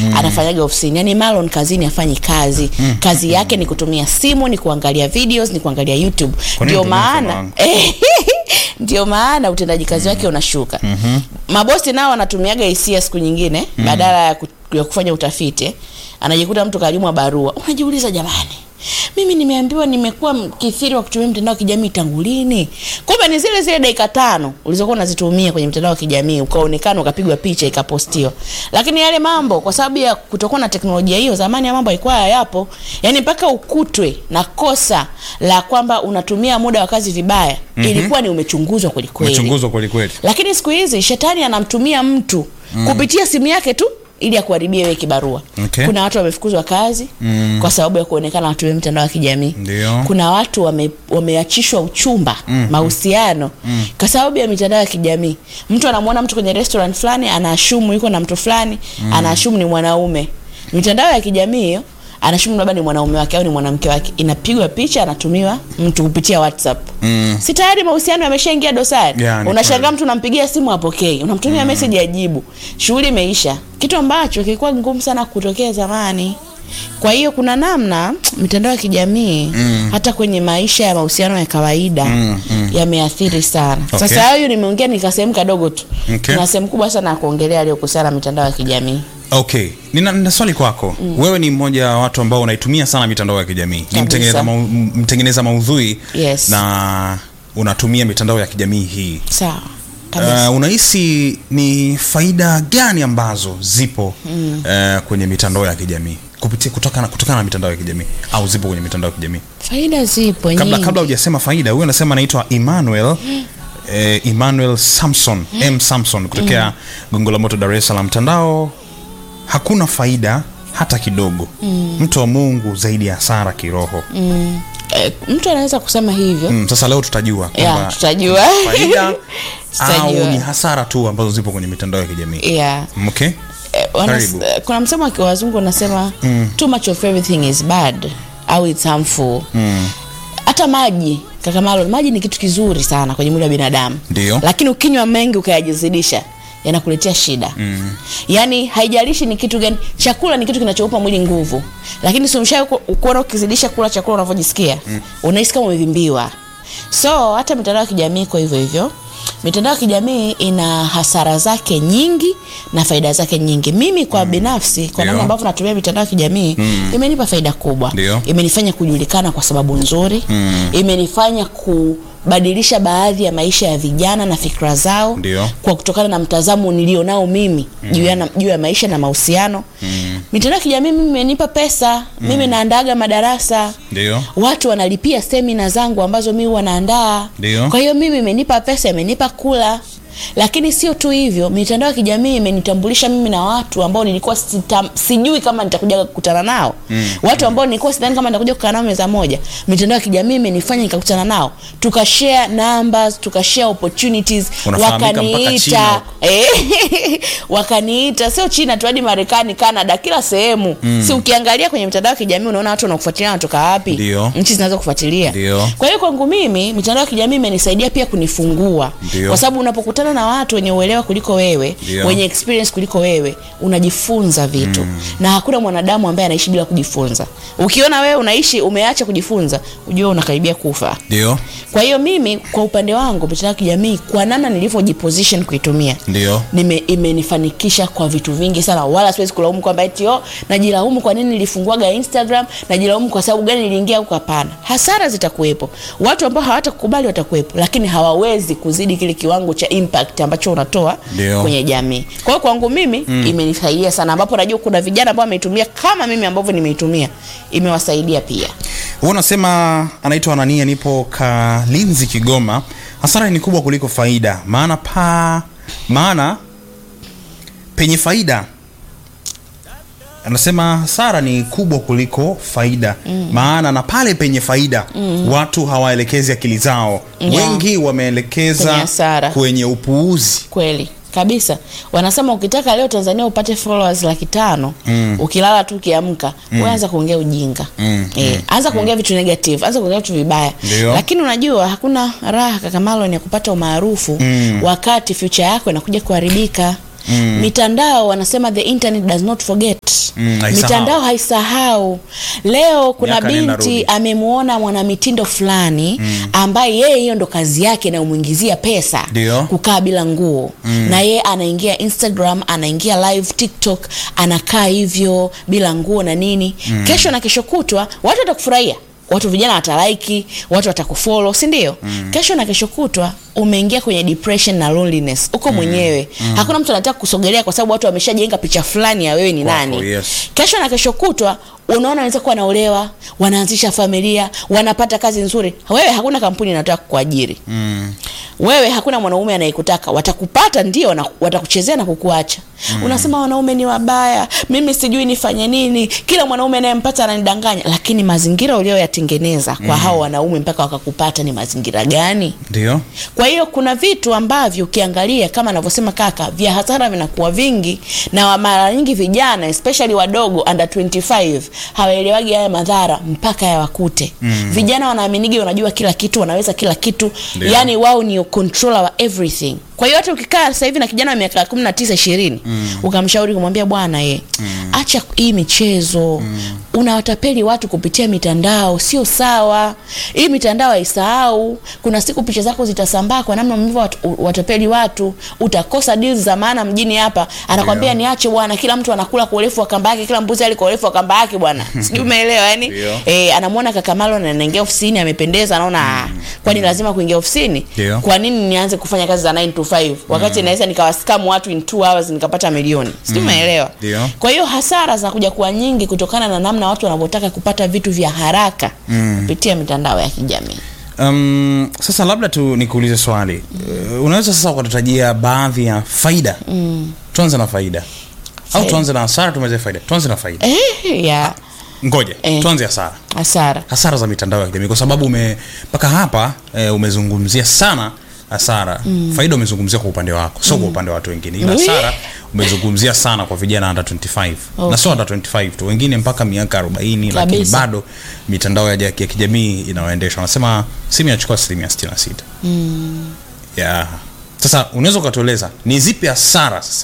anafanyaga ofisini yani Marlon kazini afanyi kazi kazi yake ni kutumia simu ni kuangalia videos ni kuangalia YouTube Kwa nini ndio utumie mfano maana wangu? ndio maana utendaji kazi wake unashuka mabosi nao wanatumiaga hisia siku nyingine badala ya, ku, ya kufanya utafiti anajikuta mtu kajumwa barua unajiuliza jamani mimi nimeambiwa nimekuwa mkithiri wa kutumia mtandao wa kijamii tangu lini kumbe ni zile zile dakika tano ulizokuwa unazitumia kwenye mtandao wa kijamii ukaonekana ukapigwa picha ikapostiwa lakini yale mambo kwa sababu ya kutokuwa na teknolojia hiyo zamani ya mambo haikuwa hayapo yani mpaka ukutwe na kosa la kwamba unatumia muda wa kazi vibaya ilikuwa ni umechunguzwa kwelikweli umechunguzwa kweli kweli lakini siku hizi shetani anamtumia mtu mm. kupitia simu yake tu ili akuharibie wewe kibarua Okay. kuna watu wamefukuzwa kazi mm. kwa sababu ya kuonekana watumia mitandao ya kijamii Ndio. kuna watu wame, wameachishwa uchumba mm. mahusiano mm. kwa sababu ya mitandao ya kijamii mtu anamwona mtu kwenye restaurant fulani anaashumu yuko na mtu fulani mm. anaashumu ni mwanaume mitandao ya kijamii hiyo anashumu labda ni mwanaume wake au ni mwanamke wake inapigwa picha anatumiwa mtu kupitia whatsapp mm. si tayari mahusiano yameshaingia dosari Yeah, ni unashangaa kweli. mtu unampigia simu apokei unamtumia mm. message ajibu shughuli imeisha kitu ambacho kilikuwa ngumu sana kutokea zamani kwa hiyo kuna namna mitandao ya kijamii mm. hata kwenye maisha ya mahusiano ya kawaida mm, mm. yameathiri sana Okay. sasa hayo nimeongea ni kasehemu kadogo tu Okay. na sehemu kubwa sana ya kuongelea aliyokuhusiana na mitandao ya kijamii okay nina, nina swali kwako mm. wewe ni mmoja wa watu ambao unaitumia sana mitandao ya kijamii ni Kabisa. mtengeneza, mau, mtengeneza maudhui Yes. na unatumia mitandao ya kijamii hii sawa kabisa Uh, unahisi ni faida gani ambazo zipo mm. uh, kwenye mitandao ya kijamii kupitia kutokana kutokana na mitandao ya kijamii au zipo kwenye mitandao ya kijamii faida zipo kabla nyingi kabla hujasema faida huyu anasema anaitwa Emmanuel eh, Emmanuel Samson M Samson kutokea Gongo la Moto Dar es Salaam mtandao hakuna faida hata kidogo mtu wa Mungu zaidi ya hasara kiroho eh, mtu anaweza kusema hivyo mm, sasa leo tutajua yeah, kwamba tutajua faida au Tutajua. ni hasara tu ambazo zipo kwenye mitandao ya kijamii yeah. okay Eh, wana- Karibu. eh, kuna msemo wa wazungu unasema mm. too much of everything is bad au it's harmful hata maji kaka Marlon, maji ni kitu kizuri sana kwenye mwili wa binadamu Ndio. lakini ukinywa mengi ukayajizidisha yanakuletea shida mm. yaani haijalishi ni kitu gani chakula ni kitu kinachoupa mwili nguvu lakini simsha kuona ukizidisha kula chakula unavyojisikia mm. unahisi kama umevimbiwa so hata mitandao ya kijamii kwa hivyo hivyo mitandao ya kijamii ina hasara zake nyingi na faida zake nyingi mimi kwa mm. binafsi kwa Ndio. namna ambavyo natumia mitandao ya kijamii mm. imenipa faida kubwa Ndio. imenifanya kujulikana kwa sababu nzuri mm. imenifanya kubadilisha baadhi ya maisha ya vijana na fikra zao Ndio. kwa kutokana na mtazamo nilionao mimi mm. juu ya, na- juu ya maisha na mahusiano mm. mitandao ya kijamii mimi imenipa pesa mm. mimi naandaga madarasa ndio watu wanalipia semina zangu ambazo mi wanaandaa Ndio. kwa hiyo mimi imenipa pesa imenipa kula lakini sio tu hivyo mitandao ya kijamii imenitambulisha mimi na watu ambao nilikuwa sita, sijui kama nitakuja kukutana nao mm. watu ambao nilikuwa sidhani kama nitakuja kukaa nao meza moja mitandao ya kijamii imenifanya nikakutana nao tukashare numbers tukashare opportunities Unafahamika mpaka China wakaniita huko. Eh, wakaniita sio china tu hadi marekani canada kila sehemu mm. si ukiangalia kwenye mitandao ya kijamii unaona watu wanakufuatilia wanatoka wapi Ndio. nchi zinaweza kufuatilia Ndio. kwa hiyo kwangu mimi mitandao ya kijamii imenisaidia pia kunifungua Ndio. kwa sababu unapokutana na watu wenye uelewa kuliko wewe Ndio. wenye experience kuliko wewe unajifunza vitu mm. na hakuna mwanadamu ambaye anaishi bila kujifunza ukiona wewe unaishi umeacha kujifunza ujue unakaribia kufa ndio kwa hiyo mimi kwa upande wangu mitandao ya kijamii kwa namna nilivyojiposition kuitumia ndio nime imenifanikisha kwa vitu vingi sana wala siwezi kulaumu kwamba eti oh, najilaumu kwa nini nilifunguaga instagram najilaumu kwa sababu gani niliingia huko hapana hasara zitakuwepo watu ambao hawatakukubali watakuwepo lakini hawawezi kuzidi kile kiwango cha impact ambacho unatoa Ndio. kwenye jamii kwa hiyo kwangu mimi mm. imenisaidia sana ambapo najua kuna vijana ambao wameitumia kama mimi ambavyo nimeitumia imewasaidia pia huwa unasema anaitwa anania nipo kalinzi kigoma hasara ni kubwa kuliko faida maana pa maana penye faida anasema hasara ni kubwa kuliko faida mm. maana na pale penye faida mm. watu hawaelekezi akili zao Yeah. wengi Kwenye wameelekeza hasara. kwenye upuuzi kweli kabisa wanasema ukitaka leo tanzania upate followers laki tano mm. ukilala tu ukiamka mm. anza kuongea ujinga Mm, Eh, anza kuongea vitu negative anza kuongea vitu vibaya Ndio. lakini unajua hakuna raha kaka Marlon ya kupata umaarufu Mm. wakati future yako inakuja kuharibika mitandao wanasema the internet does not forget Mm, haisahau. mitandao haisahau leo kuna Miaka nenda binti rudi. amemwona mwanamitindo fulani ambaye yeye hiyo ndo kazi yake inayomwingizia pesa Ndio. kukaa bila nguo na yeye anaingia instagram anaingia live tiktok anakaa hivyo bila nguo na nini kesho na kesho kutwa watu watakufurahia watu vijana watalaiki watu watakufolo si ndio kesho na kesho kutwa umeingia kwenye depression na loneliness uko mwenyewe hakuna mtu anataka kusogelea kwa sababu watu wameshajenga picha fulani ya wewe ni Wako, nani yes. kesho na kesho kutwa unaona wanaweza kuwa wanaolewa wanaanzisha familia wanapata kazi nzuri wewe hakuna kampuni inataka kuajiri Mm. wewe hakuna mwanaume anayekutaka watakupata ndio na watakuchezea na kukuacha mm. unasema wanaume ni wabaya mimi sijui nifanye nini kila mwanaume anayempata ananidanganya lakini mazingira ulioyatengeneza kwa hao wanaume mpaka wakakupata ni mazingira gani Ndio. kwa hiyo kuna vitu ambavyo ukiangalia kama anavyosema kaka vya hasara vinakuwa vingi na wa- mara nyingi vijana especially wadogo under 25 hawaelewagi haya madhara mpaka yawakute mm. vijana wanaaminigi wanajua kila kitu wanaweza kila kitu Ndio. yani wao ni controller wa everything kwa hiyo hata ukikaa sasa hivi na kijana wa miaka 19 20 mm. ukamshauri kumwambia bwana ye mm. acha hii michezo mm. unawatapeli watu kupitia mitandao sio sawa hii mitandao haisahau kuna siku picha zako zitasambaa kwa namna mlivyo wat, watapeli watu utakosa deals za maana mjini hapa anakwambia Ndio. niache bwana kila mtu anakula kwa urefu wa kamba yake kila mbuzi ali kwa urefu wa kamba yake bwana sijui umeelewa yani Ndio. eh anamwona kaka Marlon anaingia ofisini amependeza anaona mm. kwani lazima kuingia ofisini Ndio. kwa nini nianze kufanya kazi za 9 to 5 wakati mm. naweza nikawaskamu watu in 2 hours nikapata milioni sijui umeelewa Ndio. kwa hiyo hasara zinakuja kuwa nyingi kutokana na namna watu wanavyotaka kupata vitu vya haraka mm. kupitia mitandao ya kijamii Um, sasa labda tu nikuulize swali uh, unaweza sasa ukatutajia baadhi ya faida mm. tuanze na faida au Faida. tuanze na hasara tumeze faida tuanze na faida eh, ya ngoja Eh. tuanze hasara hasara hasara za mitandao ya kijamii kwa sababu ume mpaka hapa eh, umezungumzia sana hasara mm. faida umezungumzia kwa upande wako sio kwa upande wa watu wengine ila Ui. hasara umezungumzia sana kwa vijana under 25 na sio under 25 tu wengine mpaka miaka 40 lakini Kabisa. bado mitandao ya, ya kijamii inawaendesha wanasema simu inachukua asilimia 66 mm. yeah. sasa unaweza ukatueleza ni zipi hasara sasa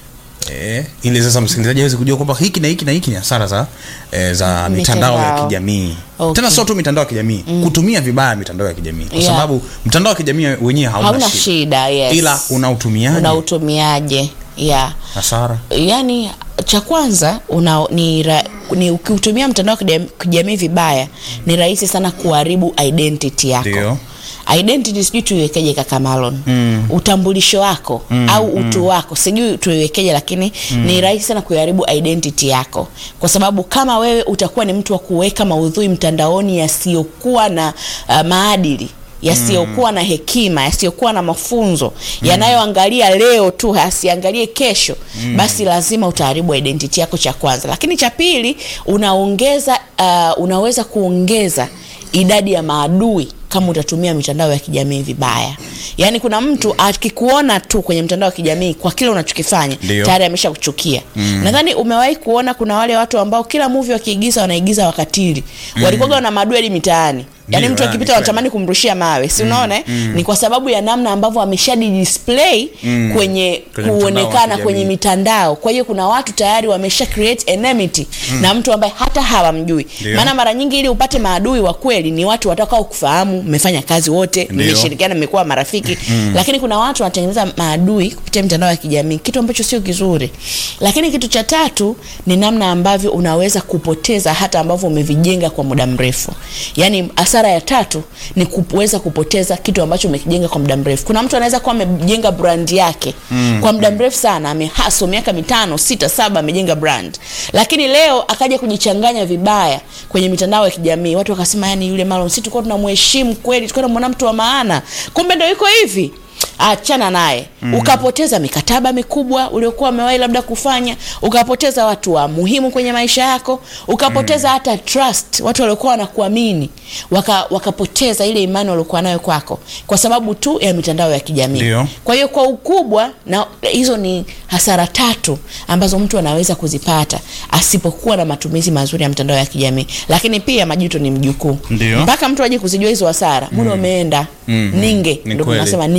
Eh, ili sasa msikilizaji aweze kujua kwamba hiki na hiki na hiki ni hasara za eh, za mitandao ya Mitandao. kijamii Okay. tena sio tu mitandao ya kijamii kutumia vibaya mitandao ya kijamii kwa Yeah. sababu mtandao wa kijamii wenyewe hauna, hauna shida. shida yes. ila unautumiaje unautumiaje yeah. hasara yani cha kwanza una, ni, ra, ni ukiutumia mtandao wa kijam- kijamii vibaya ni rahisi sana kuharibu identity yako Ndio. identity sijui tuiwekeje kaka Marlon mm. utambulisho wako mm, au utu mm. wako sijui tuiwekeje lakini mm. ni rahisi sana kuiharibu identity yako kwa sababu kama wewe utakuwa ni mtu wa kuweka maudhui mtandaoni yasiyokuwa na uh, maadili yasiyokuwa na hekima yasiyokuwa na mafunzo yanayoangalia leo tu asiangalie kesho basi lazima utaharibu identity yako cha kwanza lakini cha pili unaongeza uh, unaweza kuongeza idadi ya maadui kama utatumia mitandao ya kijamii vibaya yaani kuna mtu akikuona tu kwenye mtandao wa kijamii kwa kile unachokifanya Ndio. tayari amesha kuchukia mm. nadhani umewahi kuona kuna wale watu ambao kila movie wakiigiza wanaigiza wakatili mm. walikuwaga na madueli mitaani yaani Ndio, mtu ah, akipita ni wanatamani kumrushia mawe si unaona eh? ni kwa sababu ya namna ambavyo ameshadi display Mm. kwenye, Kwenye mtandao wa kuonekana kijamii. kwenye mitandao kwa hiyo kuna watu tayari wamesha create enmity na mtu ambaye hata hawamjui Ndio. maana mara nyingi ili upate maadui wa kweli ni watu watakao kufahamu mmefanya kazi wote Ndio. mmeshirikiana mmekuwa marafiki lakini kuna watu wanatengeneza maadui kupitia mitandao ya kijamii kitu ambacho sio kizuri lakini kitu cha tatu ni namna ambavyo unaweza kupoteza hata ambavyo umevijenga kwa muda mrefu yaani hasara ya tatu ni kuweza kupoteza kitu ambacho umekijenga kwa muda mrefu kuna mtu anaweza kuwa amejenga brand yake mm. kwa muda mrefu sana amehaso miaka mitano sita saba amejenga brand lakini leo akaja kujichanganya vibaya kwenye mitandao ya kijamii watu wakasema yani yule Marlon si tulikuwa tunamheshimu kweli tulikuwa tunamwona mtu wa maana kumbe ndio yuko hivi achana naye mm. ukapoteza mikataba mikubwa uliokuwa umewahi labda kufanya ukapoteza watu wa muhimu kwenye maisha yako ukapoteza mm. hata trust watu waliokuwa wanakuamini waka, wakapoteza ile imani waliokuwa nayo kwako kwa sababu tu ya mitandao ya kijamii Ndio. kwa hiyo kwa ukubwa na hizo ni hasara tatu ambazo mtu anaweza kuzipata asipokuwa na matumizi mazuri ya mitandao ya kijamii lakini pia majuto ni mjukuu Ndio. mpaka mtu aje kuzijua hizo hasara muda umeenda Mhm. ninge Ni ndio kweli. tunasema ningejua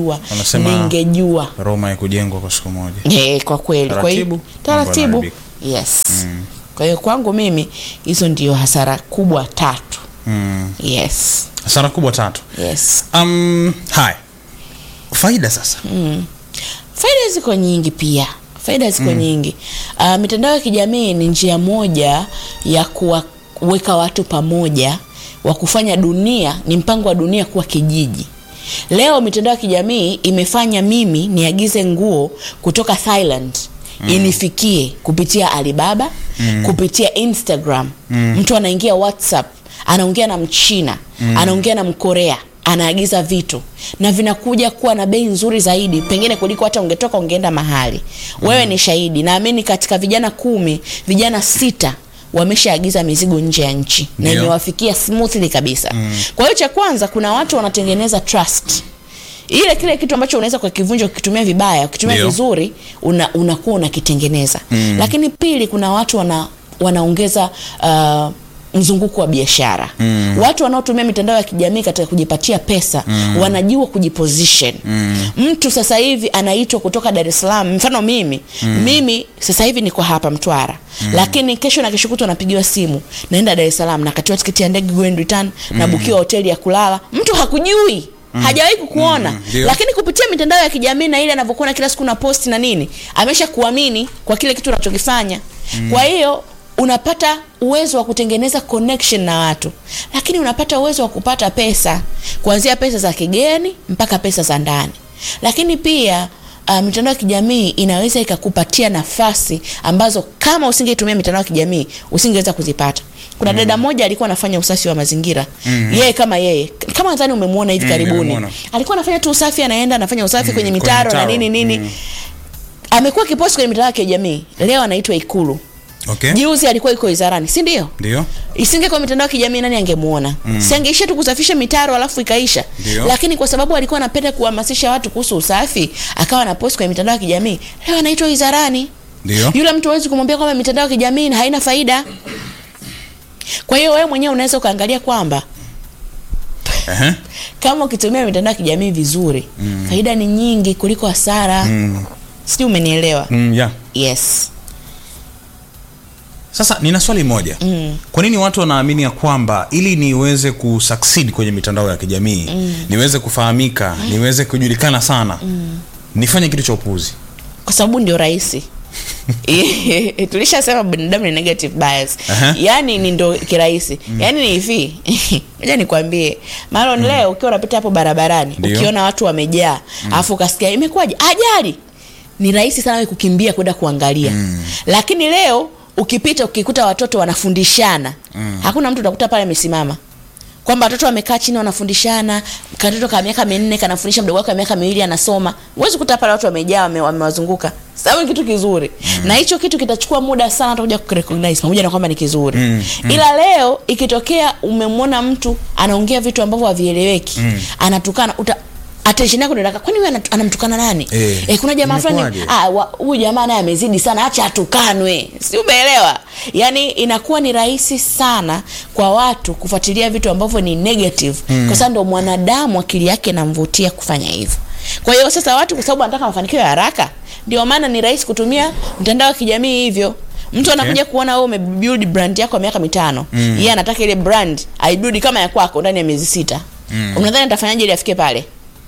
ningejua Wanasema- ningejua Roma ya kujengwa kwa siku moja. Eh, kwa kweli kwa hiyo Taratibu, taratibu mambo yes kwa hiyo kwangu mimi hizo ndio hasara kubwa tatu Mm. yes Hasara kubwa tatu. yes Um, haya. Faida sasa. faida ziko nyingi pia faida ziko nyingi uh, mitandao ya kijamii ni njia moja ya kuwaweka watu pamoja wa kufanya dunia ni mpango wa dunia kuwa kijiji leo mitandao ya kijamii imefanya mimi niagize nguo kutoka thailand inifikie kupitia alibaba kupitia instagram mtu anaingia whatsapp anaongea na mchina anaongea na mkorea anaagiza vitu na vinakuja kuwa na bei nzuri zaidi pengine kuliko hata ungetoka ungeenda mahali wewe ni shahidi naamini katika vijana kumi vijana sita wameshaagiza mizigo nje ya nchi na Ndio. imewafikia smoothly kabisa kwa hiyo cha kwanza kuna watu wanatengeneza trust ile kile kitu ambacho unaweza kukivunja ukitumia vibaya ukitumia Ndio. vizuri una, unakuwa unakitengeneza mm. lakini pili kuna watu wana, wanaongeza uh, mzunguko wa biashara mm. watu wanaotumia mitandao ya kijamii katika kujipatia pesa mm. wanajua kujiposition mm. mtu sasa hivi anaitwa kutoka dar es salaam mfano mimi mm. mimi sasa hivi niko hapa mtwara mm. lakini kesho na kesho kutwa napigiwa simu naenda dar es salaam nakatiwa tiketi ya ndege go and return mm. nabukiwa hoteli ya kulala mtu hakujui Mm. hajawahi kukuona Mm, ndio. lakini kupitia mitandao ya kijamii na ile anavyokuona kila siku na posti na nini amesha kuamini kwa kile kitu unachokifanya mm. kwa hiyo unapata uwezo wa kutengeneza connection na watu lakini unapata uwezo wa kupata pesa kuanzia pesa za kigeni mpaka pesa za ndani lakini pia Uh, mitandao ya kijamii inaweza ikakupatia nafasi ambazo kama usingeitumia mitandao ya kijamii usingeweza kuzipata kuna mm. dada moja alikuwa anafanya usafi wa mazingira mm. yeye kama yeye kama nadhani umemwona hivi Mm, karibuni nimemwona. alikuwa anafanya tu usafi anaenda anafanya usafi kwenye kwenye mitaro na mitaro. nini nini Mm. amekuwa kiposti kwenye mitandao ya kijamii leo anaitwa ikulu Okay. juzi alikuwa iko wizarani si ndio Ndio. isinge kwa mitandao ya kijamii nani angemuona mm. siangeisha tu kusafisha mitaro alafu ikaisha Ndio. lakini kwa sababu alikuwa anapenda kuhamasisha watu kuhusu usafi akawa anaposti kwenye mitandao ya kijamii leo anaitwa wizarani Ndio. yule mtu hawezi kumwambia kwamba mitandao ya kijamii haina faida kwa hiyo wewe mwenyewe unaweza ukaangalia kwamba Ehe. kama ukitumia mitandao ya kijamii vizuri mm. faida ni nyingi kuliko hasara mm. sijui umenielewa Mm, yeah. yes Sasa nina swali moja mm. kwa nini watu wanaamini ya kwamba ili niweze kusucceed kwenye mitandao ya kijamii mm. niweze kufahamika mm. niweze kujulikana sana mm. nifanye kitu cha upuzi kwa sababu ndio rahisi tulishasema binadamu ni negative bias Aha. yaani ni ndo kirahisi yaani ni hivi moja nikwambie malon leo ukiwa unapita hapo barabarani Ndio. ukiona watu wamejaa alafu ukasikia imekuwaje ajali ni rahisi sana we kukimbia kwenda kuangalia lakini leo ukipita ukikuta watoto wanafundishana hakuna mtu utakuta pale amesimama kwamba watoto wamekaa chini wanafundishana katoto ka miaka minne kanafundisha mdogo wake wa miaka miwili anasoma huwezi kuta pale watu wamejaa wame- wamewazunguka sababu ni kitu kizuri mm. na hicho kitu kitachukua muda sana hata kuja kurecognize pamoja na kwamba ni kizuri mm. Mm. ila leo ikitokea umemwona mtu anaongea vitu ambavyo havieleweki mm. anatukana uta attention yako ndio kwani huyu anat- anamtukana nani Eh, eh, kuna jamaa fulani imekuwaje? ah, wa- huyu jamaa naye amezidi sana acha atukanwe si umeelewa yaani inakuwa ni rahisi sana kwa watu kufuatilia vitu ambavyo ni negative mm. kwa sababu ndo mwanadamu akili yake inamvutia kufanya hivyo kwa hiyo sasa watu kwa sababu wanataka mafanikio ya haraka ndio maana ni rahisi kutumia mtandao wa kijamii hivyo mtu anakuja kuona wewe umebuild brand yako ya miaka mitano mm. yeye anataka ile brand aibuild kama ya kwako ndani ya miezi sita mm. unadhani atafanyaje ili afike pale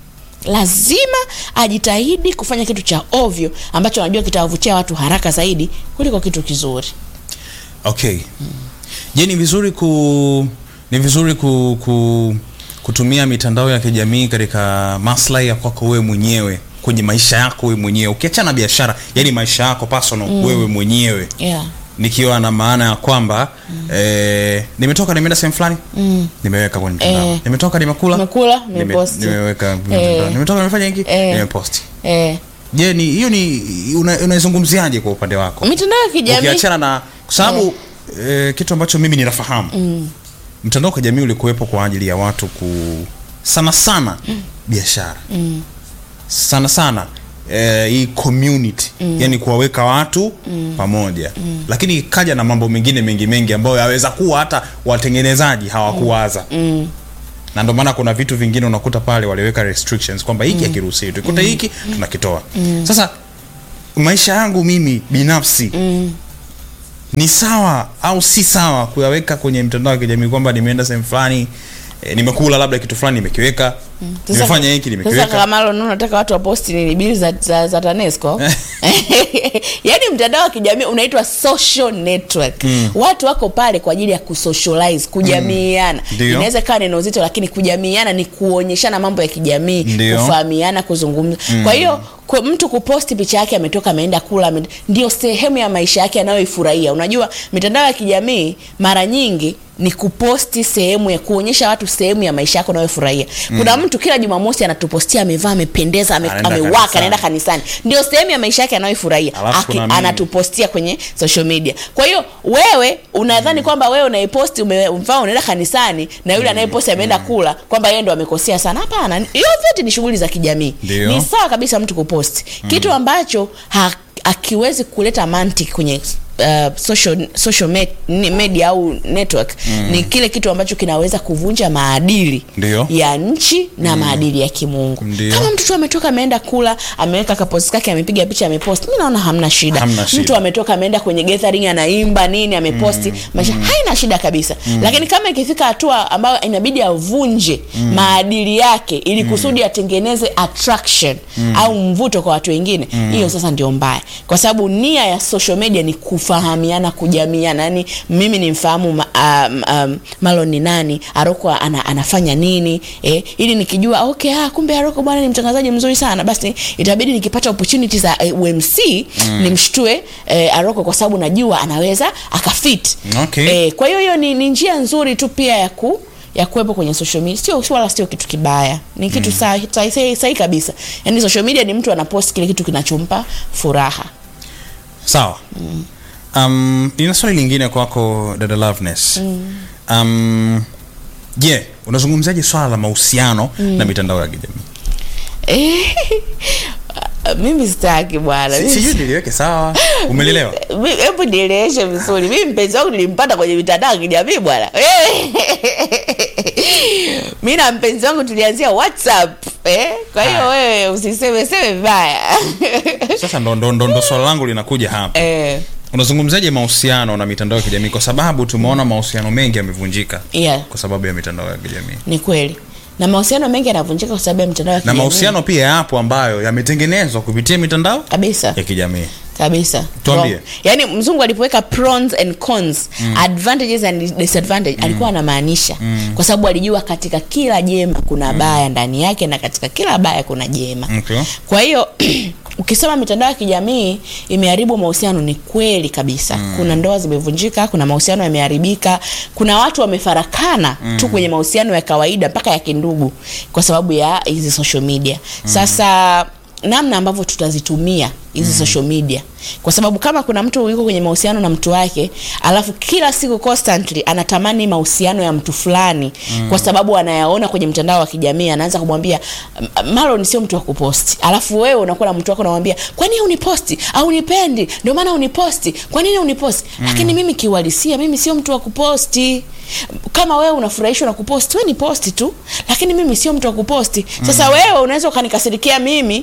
lazima ajitahidi kufanya kitu cha ovyo ambacho anajua kitawavutia watu haraka zaidi kuliko kitu kizuri okay je ni vizuri ku ni vizuri ku, ku kutumia mitandao ya kijamii katika maslahi ya kwako wewe mwenyewe kwenye maisha yako wewe mwenyewe ukiachana na biashara yani maisha yako personal mm. wewe mwenyewe yeah. nikiwa na maana ya kwamba mm. eh, nimetoka nimeenda sehemu fulani mm. nimeweka kwenye mtandao Eh. nimetoka nimekula Nimekula, nime- nimeposti. nimeweka kwenye Eh. mtandao. nimetoka nimefanya hiki Eh. nimeposti eh, je ni hiyo ni una- unaizungumziaje kwa upande wako mitandao ya kijamii ukiachana na kwa sababu eh, kitu ambacho mimi ninafahamu mm. mtandao wa kijamii ulikuwepo kwa ajili ya watu ku sana sana mm. biashara mm. sana sana eh, hii community mm. yani kuwaweka watu mm. pamoja mm. lakini ikaja na mambo mengine mengi mengi ambayo yaweza kuwa hata watengenezaji hawakuwaza mm. na ndio maana kuna vitu vingine unakuta pale waliweka restrictions kwamba hiki hakiruhusiwi tukikuta hiki tunakitoa sasa maisha yangu mimi binafsi ni sawa au si sawa kuyaweka kwenye mtandao wa kijamii kwamba nimeenda sehemu fulani e, nimekula labda kitu fulani nimekiweka nimefanya hiki Sasa nimekiweka kama Lolo, unataka watu waposti nini bili za, za, za TANESCO yaani mtandao wa kijamii unaitwa social network watu wako pale kwa ajili ya kusocialize kujamiiana Ndio. inaweza ikawa neno zito lakini kujamiiana ni kuonyeshana mambo ya kijamii Ndio. kufahamiana kuzungumza kwa hiyo kwa mtu kuposti picha yake ametoka ameenda kula ame- ndio sehemu ya maisha yake anayoifurahia unajua mitandao ya kijamii mara nyingi ni kuposti sehemu ya kuonyesha watu sehemu ya maisha yako unayofurahia kuna mtu kila jumamosi anatupostia amevaa amependeza ame, Anaenda amewaka kanisani. anaenda kanisani ndio sehemu ya maisha yake anayoifurahia Alafu Aki- kuna mimi. anatupostia kwenye social media kwa hiyo wewe unadhani kwamba wewe unaiposti ume- mfano unaenda kanisani na yule anayeposti ameenda kula kwamba yeye ndo amekosea sana hapana hiyo vyote ni shughuli za kijamii Ndio. ni sawa kabisa mtu kuposti kitu ambacho ha, akiwezi kuleta mantiki kwenye Uh, social, social me, ni- media au network ni kile kitu ambacho kinaweza kuvunja maadili Ndio. ya nchi na maadili ya kimungu Ndio. kama mtu tu ametoka ameenda kula ameweka kaposti kake amepiga picha amepost mi naona hamna shida Hamna shida. mtu ametoka ameenda kwenye gathering anaimba nini ameposti maisha haina shida kabisa lakini kama ikifika hatua ambayo inabidi avunje maadili yake ili kusudi atengeneze attraction au mvuto kwa watu wengine hiyo sasa ndio mbaya kwa sababu nia ya social media ni kufahamiana kujamiana yani mimi nimfahamu ma, um, um, Marlon ni nani Aroko ana, anafanya nini eh, ili nikijua okay ah, kumbe Aroko bwana ni mtangazaji mzuri sana basi itabidi nikipata opportunity za eh, UMC nimshtue eh, Aroko kwa sababu najua anaweza akafit Okay. eh, kwa hiyo hiyo ni, ni njia nzuri tu pia ya ku ya kuwepo kwenye social media sio wala sio kitu kibaya ni kitu mm. sahihi sahi, sahi kabisa yaani social media ni mtu anapost kile kitu kinachompa furaha sawa um, nina swali lingine kwako dada Loveness um, je unazungumzaje swala la mahusiano na mitandao ya kijamii Eh, mimi sitaki bwana Si- Mimi sijui niliweke sawa umelelewa Mi- hebu nieleweshe vizuri mimi mpenzi wangu nilimpata kwenye mitandao ya kijamii bwana mi na mpenzi wangu tulianzia whatsapp eh? kwa hiyo Haya. wewe usiseme seme vibaya sasa ndo, ndo, ndo, ndo swala langu linakuja hapa eh, unazungumzaje mahusiano na mitandao ya kijamii kwa sababu tumeona mahusiano mengi yamevunjika yeah, kwa sababu ya mitandao ya kijamii ni kweli na mahusiano mengi yanavunjika kwa sababu ya mitandao ya na kijamii mahusiano pia yapo ambayo yametengenezwa kupitia mitandao kabisa ya kijamii kabisa Tuambie. Wow. yaani mzungu alipoweka pros and cons advantages and disadvantage alikuwa anamaanisha kwa sababu alijua katika kila jema kuna baya ndani yake na katika kila baya kuna jema Okay. kwa hiyo ukisema mitandao ya kijamii imeharibu mahusiano ni kweli kabisa kuna ndoa zimevunjika kuna mahusiano yameharibika kuna watu wamefarakana tu kwenye mahusiano ya kawaida mpaka ya kindugu kwa sababu ya hizi social media sasa namna ambavyo tutazitumia hizi social media kwa sababu kama kuna mtu yuko kwenye mahusiano na mtu wake alafu kila siku constantly anatamani mahusiano ya mtu fulani mm. kwa sababu anayaona kwenye mtandao wa kijamii anaanza kumwambia "M- Marlon sio mtu wa kuposti alafu wewe unakuwa na mtu wako unamwambia kwa nini uniposti au unipendi ndio maana uniposti kwa nini uniposti mm. lakini mimi kiuhalisia mimi sio mtu wa kuposti kama wewe unafurahishwa na kuposti wewe ni posti tu lakini mimi sio mtu wa kuposti sasa wewe unaweza ukanikasirikia mimi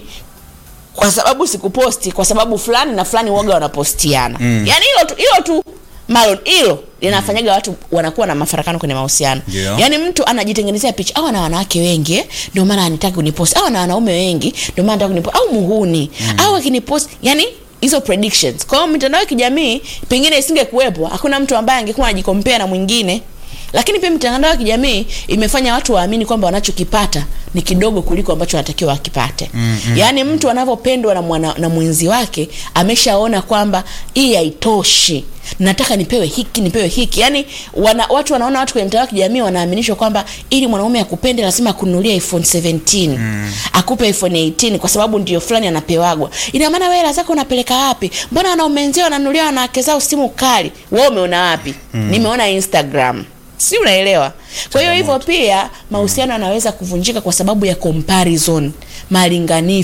kwa sababu sikuposti kwa sababu fulani na fulani waga wanapostiana mm. yaani hilo tu hilo tu Marlon hilo linafanyaga watu wanakuwa na mafarakano kwenye mahusiano Ndio. yaani mtu anajitengenezea picha au ana wanawake wengi eh, ndio maana anitaki kuniposti au ana wanaume wengi ndio maana anataka kuniposti au muhuni mm. au akiniposti yani hizo predictions kwa hiyo mitandao ya kijamii pengine isingekuwepo hakuna mtu ambaye angekuwa anajikompea na mwingine lakini pia mitandao ya kijamii imefanya watu waamini kwamba wanachokipata ni kidogo kuliko ambacho wanatakiwa wakipate mm-hmm. yaani mtu anavyopendwa na, mwana- na mwenzi wake ameshaona kwamba hii haitoshi nataka nipewe hiki nipewe hiki yaani wana, watu wanaona watu kwenye mtandao wa kijamii wanaaminishwa kwamba ili mwanaume akupende lazima akununulie iphone 17 mm. akupe iphone 18 kwa sababu ndio fulani anapewagwa ina maana wewe hela zako unapeleka wapi mbona wanaume wenzio wananunulia wanawake zao simu kali wewe umeona wapi mm. nimeona instagram si unaelewa kwa hiyo hivyo pia mahusiano yanaweza kuvunjika kwa sababu ya comparison malinganifu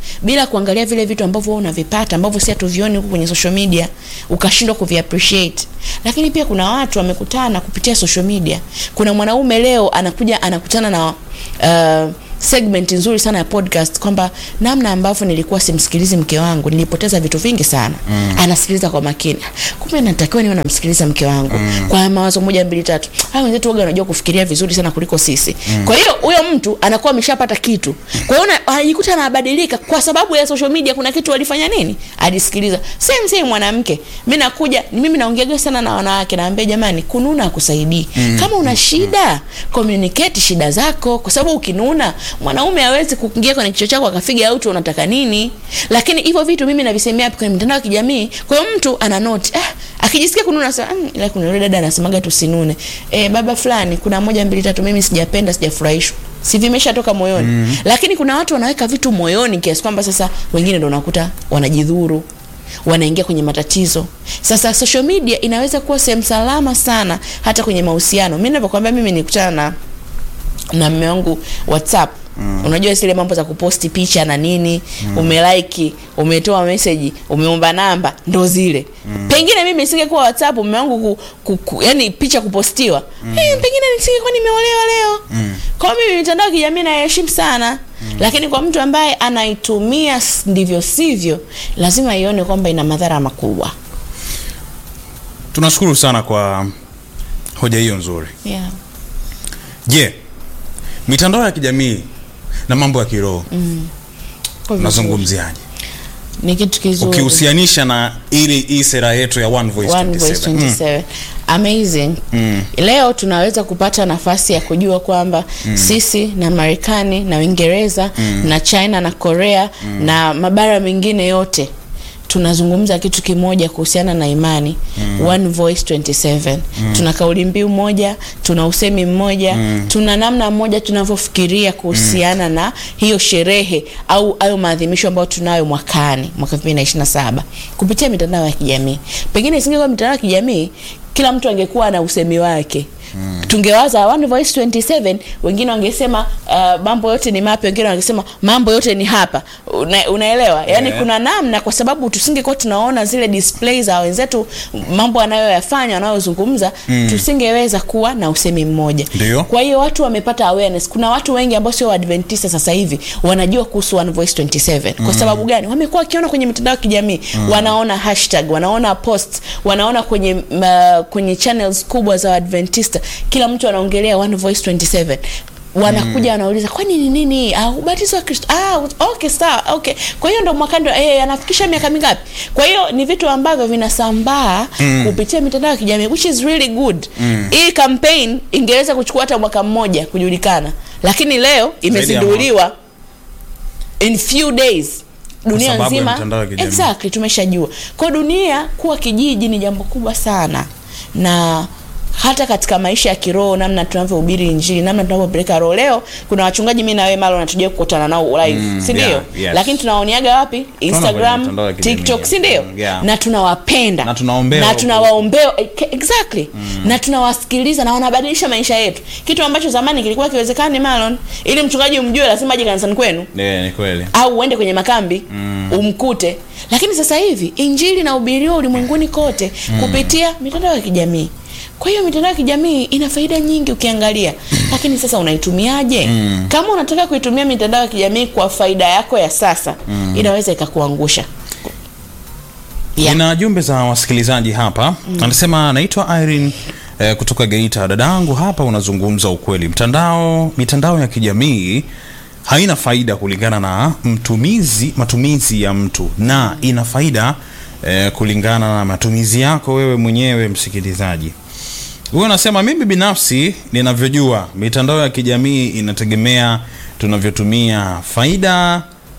bila kuangalia vile vitu ambavyo wewe unavipata ambavyo si hatuvioni huku kwenye social media ukashindwa kuviappreciate lakini pia kuna watu wamekutana kupitia social media kuna mwanaume leo anakuja anakutana na uh, segment nzuri sana ya podcast kwamba namna ambavyo nilikuwa simsikilizi mke wangu nilipoteza vitu vingi sana mm. anasikiliza kwa makini kumbe natakiwa niwe namsikiliza mke wangu mm. kwa mawazo moja mbili tatu hao wenzetu waga wanajua kufikiria vizuri sana kuliko sisi mm. kwa hiyo huyo mtu anakuwa ameshapata kitu kwa hiyo na- anajikuta anabadilika kwa sababu ya social media kuna kitu alifanya nini alisikiliza same same mwanamke mimi nakuja mimi naongeaga sana na wanawake naambia jamani kununa akusaidii mm. kama una shida communicate shida zako kwa sababu ukinuna mwanaume hawezi kuingia kwenye kichwa chako akafiga out unataka nini lakini hivyo vitu mimi navisemea kwenye mitandao ya kijamii kwa hiyo mtu ana note eh, akijisikia kununa sasa mm, ila kuna yule dada anasemaga tusinune eh, baba fulani kuna moja mbili tatu mimi sijapenda sijafurahishwa si vimeshatoka moyoni mm. lakini kuna watu wanaweka vitu moyoni kiasi kwamba sasa wengine ndo unakuta wanajidhuru wanaingia kwenye matatizo sasa social media inaweza kuwa sehemu salama sana hata kwenye mahusiano mi navyokwambia mimi nikutana na na mme wangu whatsapp mm. unajua zile mambo za kuposti picha na nini mm. umelike umetoa meseji umeomba namba ndo zile mm. pengine mimi nisingekuwa whatsapp mme wangu ku, ku, ku, yani picha kupostiwa mm. hey, pengine nisingekuwa nimeolewa leo mm. kwa mimi mitandao ya kijamii naiheshimu sana mm. lakini kwa mtu ambaye anaitumia s- ndivyo sivyo lazima ione kwamba ina madhara makubwa tunashukuru sana kwa hoja hiyo nzuri yeah. je mitandao ya kijamii na mambo ya kiroho Kwa vizuri. unazungumziaje ni kitu kizuri ukihusianisha na ili hii sera yetu ya one voice One Voice 27 Mm. 27 amazing Mm. leo tunaweza kupata nafasi ya kujua kwamba mm. sisi na marekani na uingereza mm. na china na korea mm. na mabara mengine yote tunazungumza kitu kimoja kuhusiana na imani mm. one voice 27 mm. tuna kauli mbiu moja tuna usemi mmoja mm. tuna namna moja tunavyofikiria kuhusiana mm. na hiyo sherehe au hayo maadhimisho ambayo tunayo mwakani mwaka 2027 kupitia mitandao ya kijamii pengine isingekuwa mitandao ya kijamii kila mtu angekuwa na usemi wake Mm. tungewaza one voice 27 wengine wangesema uh, mambo yote ni mapya wengine wangesema mambo yote ni hapa Una, unaelewa yaani Yeah. kuna namna kwa sababu tusingekuwa tunaona zile display za wenzetu mambo anayoyafanya wanayozungumza mm. tusingeweza kuwa na usemi mmoja Ndio. kwa hiyo watu wamepata awareness kuna watu wengi ambao sio waadventista sasa hivi wanajua kuhusu one voice 27 kwa sababu gani wamekuwa wakiona kwenye mitandao ya kijamii mm. wanaona hashtag wanaona post wanaona kwenye uh, kwenye channels kubwa za waadventista kila mtu anaongelea one voice 27 wanakuja wanauliza kwani ni nini ah, ubatizo wa kristo ah, okay sawa okay kwa hiyo ndo mwakando eh, anafikisha miaka mingapi kwa hiyo ni vitu ambavyo vinasambaa mm. kupitia mitandao ya kijamii which is really good mm. hii campaign ingeweza kuchukua hata mwaka mmoja kujulikana lakini leo imezinduliwa in few days dunia sababu ya nzima mitandao ya kijamii. exactly tumeshajua kwa dunia kuwa kijiji ni jambo kubwa sana na hata katika maisha ya kiroho namna tunavyohubiri injili namna tunavyopeleka roho leo kuna wachungaji mi nawe malo natujia kukutana nao live Mm, si ndio yeah, yes. lakini tunaoniaga wapi kwenye instagram mitandao ya kijamii, tiktok si ndio mm, yeah. na tunawapenda Na tunaombewa na huko. tunawaombea eh, exactly na tunawasikiliza na wanabadilisha maisha yetu kitu ambacho zamani kilikuwa kiwezekani malon ili mchungaji umjue lazima aje kanisani kwenu Yeah, ni kweli au uende kwenye makambi mm. umkute lakini sasa hivi injili inahubiriwa ulimwenguni kote mm. kupitia mitandao ya kijamii kwa hiyo mitandao ya kijamii ina faida nyingi ukiangalia lakini sasa unaitumiaje mm. kama unataka kuitumia mitandao ya kijamii kwa faida yako ya sasa mm. inaweza ikakuangusha Yeah. nina jumbe za wasikilizaji hapa mm. anasema naitwa irene eh, kutoka geita dadangu hapa unazungumza ukweli mtandao mitandao ya kijamii haina faida kulingana na mtumizi matumizi ya mtu na ina faida eh, kulingana na matumizi yako wewe mwenyewe msikilizaji huyo anasema mimi binafsi ninavyojua mitandao ya kijamii inategemea tunavyotumia faida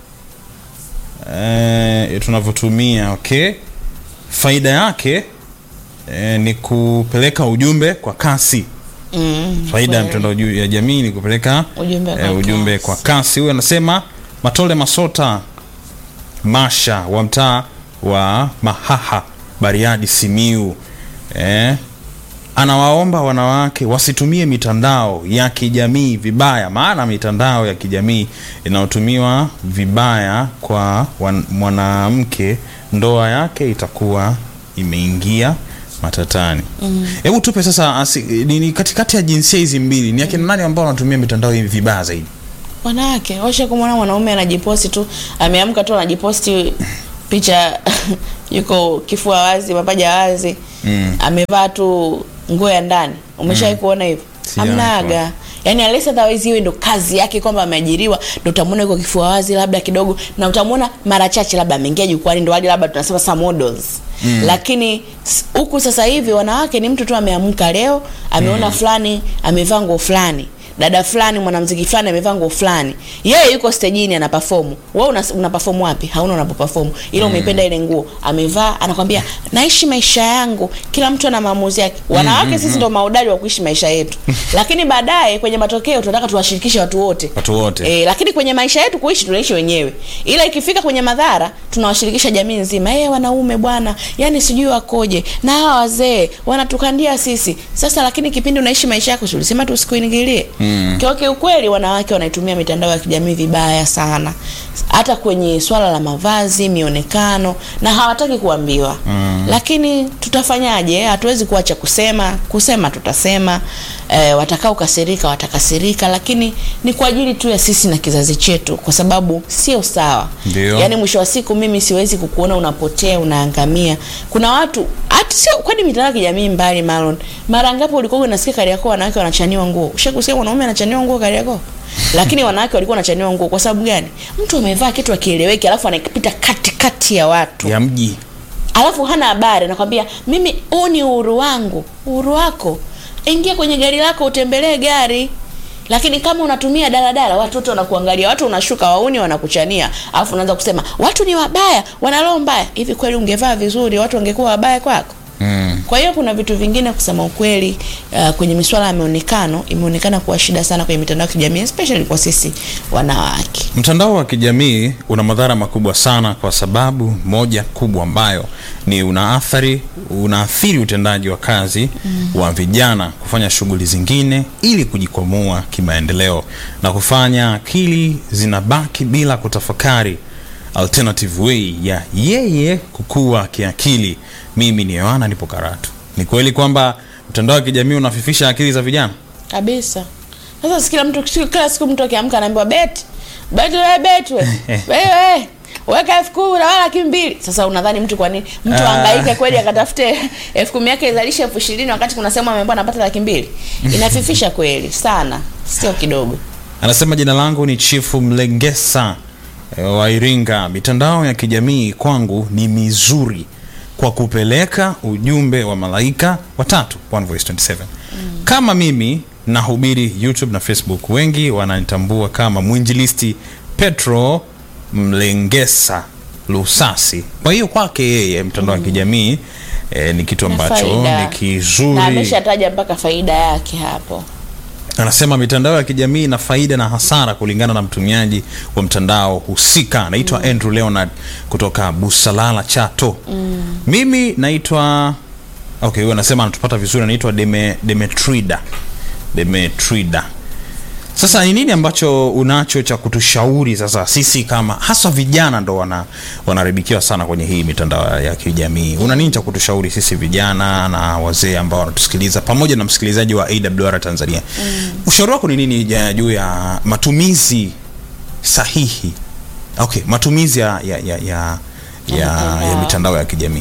eh, tunavyotumia okay faida yake eh, ni kupeleka ujumbe kwa kasi mm, faida ya kweli. mtandao ju- ya jamii ni kupeleka Ujumbe kwa eh, ujumbe kasi. kwa kasi huyo anasema matole masota masha wa mtaa wa mahaha bariadi simiu eh, anawaomba wanawake wasitumie mitandao ya kijamii vibaya, maana mitandao ya kijamii inayotumiwa vibaya kwa wan- mwanamke, ndoa yake itakuwa imeingia matatani. Hebu tupe sasa asi, ni, ni katikati ya jinsia hizi mbili ni akina nani ambao wanatumia mitandao hii vibaya zaidi? wanawake washa kumwona mwanaume anajiposti tu ameamka tu anajiposti picha yuko kifua wazi mapaja wazi Mm. amevaa tu nguo ya ndani umeshawai kuona hivyo Sijawahi amnaga yani unless otherwise iwe ndo kazi yake kwamba ameajiriwa ndo utamwona yuko kifua wazi labda kidogo na utamwona mara chache labda ameingia jukwani ndo wale labda tunasema sa models mm. lakini s- huku sasa hivi wanawake ni mtu tu ameamka leo ameona fulani amevaa nguo fulani dada fulani mwanamziki fulani amevaa nguo fulani yeye yuko stejini ana perform wewe una, una perform wapi hauna unapo perform ila umeipenda ile nguo amevaa anakwambia naishi maisha yangu kila mtu ana maamuzi yake wanawake sisi ndo maudari wa kuishi maisha yetu lakini baadaye kwenye matokeo tunataka tuwashirikishe watu wote Watu wote. E, lakini kwenye maisha yetu kuishi tunaishi wenyewe, ila ikifika kwenye madhara tunawashirikisha jamii nzima. Eh, wanaume bwana, yani sijui wakoje na hawa wazee wanatukandia sisi sasa. Lakini kipindi unaishi maisha yako, si ulisema tu usikuingilie? Mm. Kwa kiukweli, wanawake wanaitumia mitandao ya kijamii vibaya sana, hata kwenye swala la mavazi, mionekano, na hawataki kuambiwa mm. Lakini tutafanyaje? Hatuwezi kuacha kusema, kusema tutasema. E, watakao kasirika watakasirika, lakini ni kwa ajili tu ya sisi na kizazi chetu, kwa sababu sio sawa. Ndio. Yaani mwisho wa siku mimi siwezi kukuona unapotea unaangamia. Kuna watu hata sio kwani mitandao ya kijamii mbali Marlon. Mara ngapi ulikuwa unasikia Kariakoo wanawake wanachaniwa nguo? Ushakusikia mwanaume anachaniwa nguo Kariakoo? Lakini wanawake walikuwa wanachaniwa nguo kwa sababu gani? Mtu amevaa kitu akieleweki alafu anapita katikati ya watu. ya mji Alafu hana habari anakwambia mimi huu ni uhuru wangu. Uhuru wako. Ingia kwenye gari lako utembelee gari. Lakini kama unatumia daladala watoto wanakuangalia, watu unashuka wauni wanakuchania, alafu unaanza kusema watu ni wabaya, wana roho mbaya. Hivi kweli ungevaa vizuri watu wangekuwa wabaya kwako? mm. Kwa hiyo kuna vitu vingine kusema ukweli, uh, kwenye misuala ya mionekano imeonekana kuwa shida sana kwenye mitandao ya kijamii especially kwa sisi wanawake. Mtandao wa kijamii una madhara makubwa sana, kwa sababu moja kubwa ambayo ni unaathiri unaathiri utendaji wa kazi mm. wa vijana kufanya shughuli zingine ili kujikwamua kimaendeleo na kufanya akili zinabaki bila kutafakari alternative way ya yeye kukua kiakili. Mimi ni Yohana, nipo Karatu. Ni kweli kwamba mtandao wa kijamii unafifisha akili za vijana? kabisa sasa si kila mtu si kila siku mtu akiamka anaambiwa bet bet we bet we wewe weka elfu kumi na wala laki mbili sasa unadhani mtu kwa nini mtu Ah. angaike kweli akatafute elfu kumi yake izalishe elfu ishirini wakati kuna sehemu ameambiwa anapata laki mbili inafifisha kweli sana sio kidogo Anasema jina langu ni Chifu Mlengesa eh, wa Iringa. Mitandao ya kijamii kwangu ni mizuri kwa kupeleka ujumbe wa malaika watatu, One Voice 27. Kama mimi nahubiri YouTube na Facebook, wengi wananitambua kama mwinjilisti Petro Mlengesa Lusasi. Kwa hiyo kwake yeye mtandao wa kijamii eh, ni kitu Na ambacho faida. ni na kizuri. ameshataja mpaka faida yake hapo Anasema mitandao ya kijamii ina faida na hasara kulingana na mtumiaji wa mtandao husika. Naitwa Andrew Leonard kutoka Busalala, Chato. Mimi naitwa okay, huyo anasema anatupata vizuri, anaitwa Deme, Demetrida Demetrida. Sasa ni nini ambacho unacho cha kutushauri sasa sisi kama hasa vijana ndo wana wanaharibikiwa sana kwenye hii mitandao ya kijamii? Una nini cha kutushauri sisi vijana na wazee ambao wanatusikiliza pamoja na msikilizaji wa AWR Tanzania? Ushauri wako ni nini ja- juu ya matumizi sahihi? Okay, matumizi ya ya ya ya, ya, ya mitandao. mitandao ya kijamii.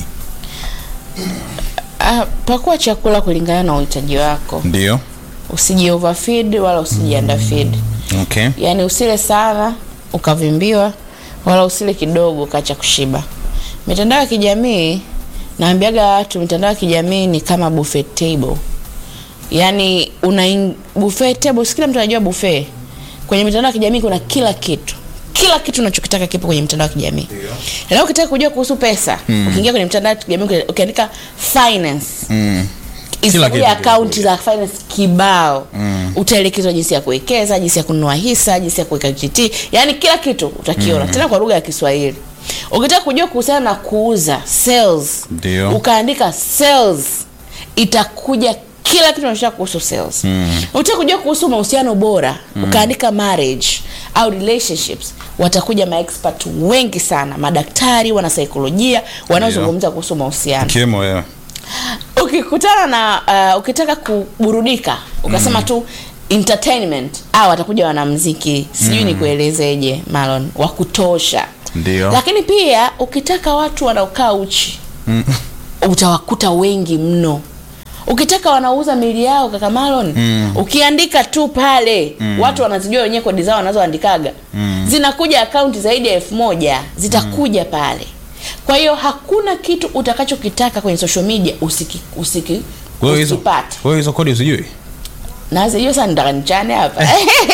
ah, pakua chakula kulingana na uhitaji wako Ndio. usiji overfeed wala usiji underfeed Okay. yaani usile sana ukavimbiwa wala usile kidogo ukacha kushiba mitandao ya kijamii naambiaga watu mitandao ya kijamii ni kama buffet table yaani una in- buffet table si kila mtu anajua buffet kwenye mitandao ya kijamii kuna kila kitu kila kitu unachokitaka kipo kwenye mitandao ya kijamii leo ukitaka kujua kuhusu pesa ukiingia kwenye mitandao ya kijamii uki- ukiandika finance Mm. Kila Isipokuwa kitu akaunti za finance kibao mm. utaelekezwa jinsi ya kuwekeza jinsi ya kununua hisa jinsi ya kuweka GT yani kila kitu utakiona tena kwa lugha ya Kiswahili ukitaka kujua kuhusiana na kuuza sales Ndio. ukaandika sales itakuja kila kitu unachotaka kuhusu sales mm. utaka kujua kuhusu mahusiano bora mm. ukaandika marriage au relationships watakuja maexpert wengi sana madaktari wana saikolojia wanaozungumza kuhusu mahusiano Ikiwemo wewe. ukikutana na uh, ukitaka kuburudika ukasema mm. tu entertainment au watakuja wanamziki sijui mm. nikuelezeje malon wa kutosha Ndio. lakini pia ukitaka watu wanaokaa uchi Mm. utawakuta wengi mno ukitaka wanauza mili yao kaka malon mm. ukiandika tu pale mm. watu wanazijua wenyewe kodi zao wanazoandikaga mm. zinakuja akaunti zaidi ya elfu moja zitakuja mm. pale kwa hiyo hakuna kitu utakachokitaka kwenye social media usiki, usiki, Wewe hizo usipate wewe hizo kodi usijui? nazijua sana nitaka nichane hapa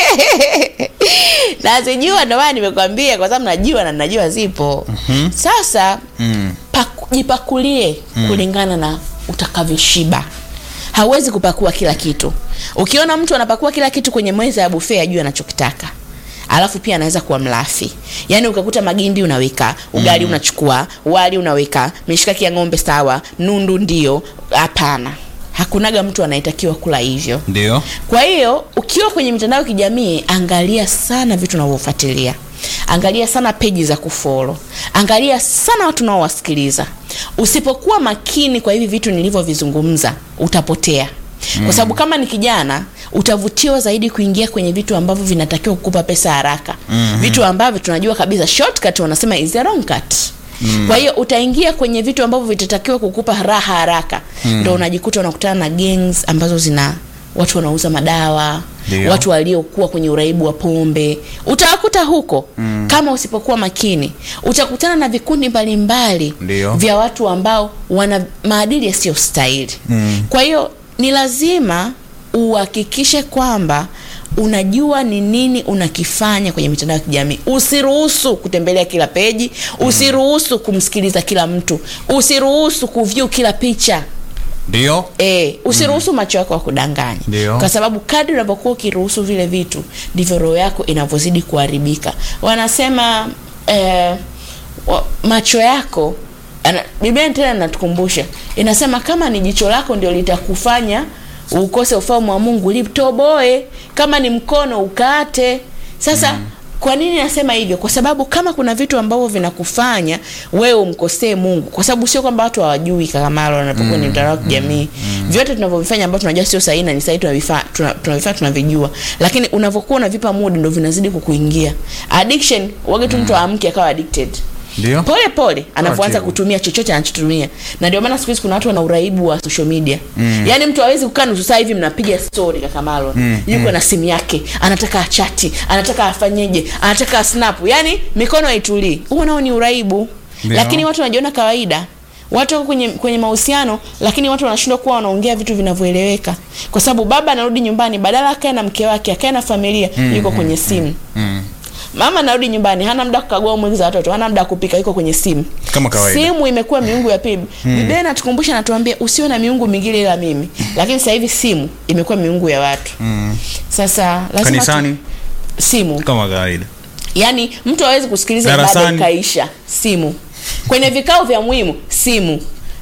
nazijua ndio maana nimekwambia kwa sababu najua na najua zipo mm-hmm. sasa Mm. paku, jipakulie mm. kulingana na utakavyoshiba hauwezi kupakua kila kitu ukiona mtu anapakua kila kitu kwenye meza ya buffet ajue anachokitaka alafu pia anaweza kuwa mlafi yaani ukakuta magimbi unaweka ugali mm. unachukua wali unaweka mishikaki ya ng'ombe sawa nundu ndio hapana hakunaga mtu anayetakiwa kula hivyo Ndio. kwa hiyo ukiwa kwenye mitandao ya kijamii angalia sana vitu unavyofuatilia angalia sana peji za kufolo angalia sana watu unaowasikiliza usipokuwa makini kwa hivi vitu nilivyovizungumza utapotea mm. kwa sababu kama ni kijana utavutiwa zaidi kuingia kwenye vitu ambavyo vinatakiwa kukupa pesa haraka mm-hmm. vitu ambavyo tunajua kabisa shortcut wanasema is a wrong cut Mm. kwa hiyo utaingia kwenye vitu ambavyo vitatakiwa kukupa raha haraka mm. ndo unajikuta unakutana na gangs ambazo zina watu wanauza madawa Ndio. watu waliokuwa kwenye uraibu wa pombe utawakuta huko mm. kama usipokuwa makini utakutana na vikundi mbalimbali Ndio. vya watu ambao wana maadili yasiyo stahili mm. kwa hiyo ni lazima uhakikishe kwamba unajua ni nini unakifanya kwenye mitandao ya kijamii usiruhusu kutembelea kila peji usiruhusu kumsikiliza kila mtu usiruhusu kuvyu kila picha Ndio. E, usiruhusu macho yako yakudanganya Ndio. kwa sababu kadri unavyokuwa ukiruhusu vile vitu ndivyo roho yako inavyozidi kuharibika wanasema eh, wa, macho yako ana- biblia tena inatukumbusha inasema kama ni jicho lako ndio litakufanya ukose ufalme wa mungu litoboe kama ni mkono ukate sasa mm. kwa nini nasema hivyo kwa sababu kama kuna vitu ambavyo vinakufanya wewe umkosee mungu kwa sababu sio kwamba watu hawajui kakamalo wanapokuwa ni mtandao wa kijamii vyote tunavyovifanya ambavyo tunajua sio sahihi na ni sahihi tunavifaa tuna- tunavifaa tunavijua lakini unavyokuwa unavipa muda ndo vinazidi kukuingia addiction wage tu mtu aamke akawa addicted Ndio. pole pole anavyoanza Taratibu. kutumia chochote anachotumia na ndio maana siku hizi kuna watu wana uraibu wa social media mm. yaani mtu hawezi kukaa nusu saa hivi mnapiga story kakamalo mm. yuko na simu yake anataka achati anataka afanyeje anataka snap yaani mikono haitulii huo nao ni uraibu Ndio. lakini watu wanajiona kawaida watu wako kwenye kwenye mahusiano lakini watu wanashindwa kuwa wanaongea vitu vinavyoeleweka kwa sababu baba anarudi nyumbani badala akae na mke wake akae na familia mm. yuko kwenye simu Mm. mama anarudi nyumbani hana muda wa kukagua mwili za watoto hana muda wa kupika yuko kwenye simu Kama kawaida. simu imekuwa miungu ya pili mm. biblia inatukumbusha natuambia usiwe na miungu mingine ila mimi lakini sasa hivi simu imekuwa miungu ya watu Mm. sasa lazima Kanisani tu, simu kama kawaida. yaani mtu hawezi kusikiliza ibada Darasani. ikaisha simu kwenye vikao vya muhimu simu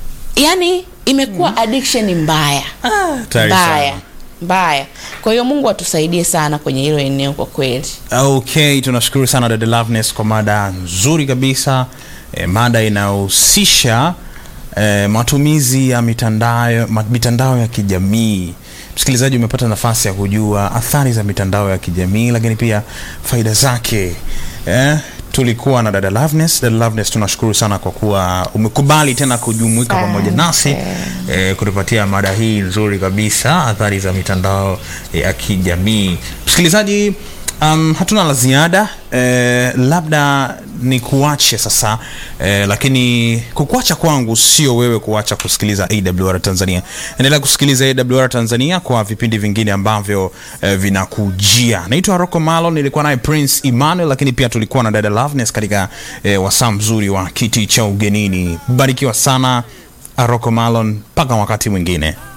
yaani imekuwa addiction mbaya Tayari mbaya sana. mbaya kwa hiyo mungu atusaidie sana kwenye hilo eneo kwa kweli okay tunashukuru sana dada Loveness kwa mada nzuri kabisa e, mada inayohusisha e, matumizi ya mitandao, ma, mitandao ya kijamii msikilizaji umepata nafasi ya kujua athari za mitandao ya kijamii lakini pia faida zake eh, tulikuwa na dada Loveness. Dada Loveness, tunashukuru sana kwa kuwa umekubali tena kujumuika pamoja nasi eh, kutupatia mada hii nzuri kabisa, athari za mitandao ya kijamii. Msikilizaji, um, hatuna la ziada eh, labda ni kuache sasa eh, lakini kukuacha kwangu sio wewe kuacha kusikiliza AWR Tanzania. Endelea kusikiliza AWR Tanzania kwa vipindi vingine ambavyo eh, vinakujia. Naitwa Rocco Malo, nilikuwa naye Prince Emmanuel, lakini pia tulikuwa na dada Loveness katika eh, wasaa mzuri wa kiti cha ugenini. Barikiwa sana Rocco Malon, mpaka wakati mwingine.